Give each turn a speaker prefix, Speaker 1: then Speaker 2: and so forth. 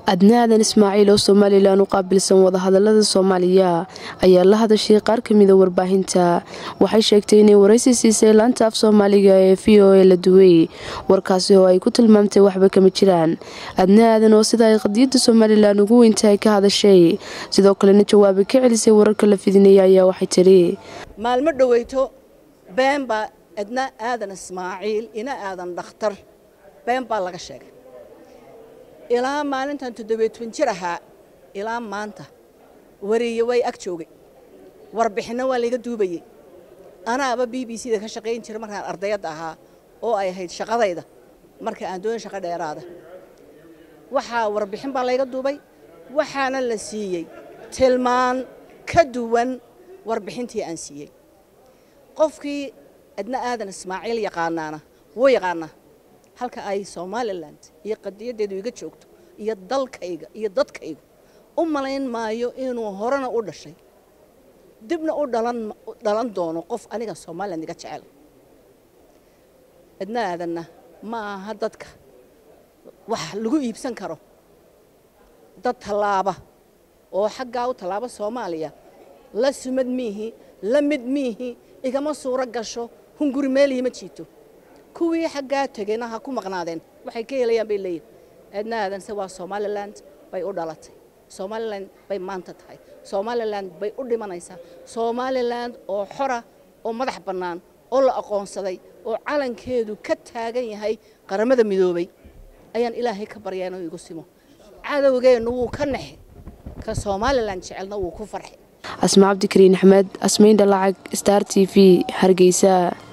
Speaker 1: adna aadan ismaaciil oo somalilan u qaabilsan wadahadalada soomaaliya ayaa la hadashay qaar kamida warbaahinta waxay sheegtay inay waraysi siisay laanta af soomaaliga ee v o a la duway warkaasi oo ay ku tilmaamtay waxba kama jiraan adna aadan oo sida ay qadiyada somalilan ugu weyntahay ka hadashay sidoo kalena jawaabi ka celisay wararka la fidinaya ayaa waxay tiri
Speaker 2: maalmo dhoweyto been baa adna aadan ismaaciil ina aadan dhakhtar been baa laga sheegay ilaa maalintan toddobiyo toban jir ahaa ilaa maanta wariye way ag joogay warbixinno waa layga duubayey anaaba b b c da ka shaqayn jira markaan ardayadda ahaa oo ay ahayd shaqadayda marka aan doonin shaqo dheeraada waxaa warbixin baa layga duubay waxaana la siiyey tilmaan ka duwan warbixintii aan siiyey qofkii adna aadan ismaaciil yaqaanaana wuu yaqaanaa halka ay somalilan iyo qadiyadeedu iga joogto iyo dalkayga iyo dadkayga u malayn maayo inuu horena u dhashay dibna u dhalan doono qof aniga somalilan iga jecel adna aadanna ma aha dadka wax lagu iibsan karo dad tallaaba oo xaggaa u tallaaba soomaaliya la sumad miihi la mid miihi igama suuro gasho hunguri meelihii ma jiito kuwii xaggaa tegeyna ha ku maqnaadeen waxay ka helayaan bay leeyihin aadna aadanse waa somalilan bay u dhalatay somalilan bay maanta tahay somalilan bay u dhimanaysaa somalilan oo xora oo madax bannaan oo la aqoonsaday oo calankeedu ka taagan yahay qaramada midoobay ayaan ilaahay ka baryaa inuu igu simo cadowgeennu wuu ka naxe ka somalilan jecelna wuu ku farxi
Speaker 1: asma cabdikariin axmed asmayn dhalacag star t v hargeysa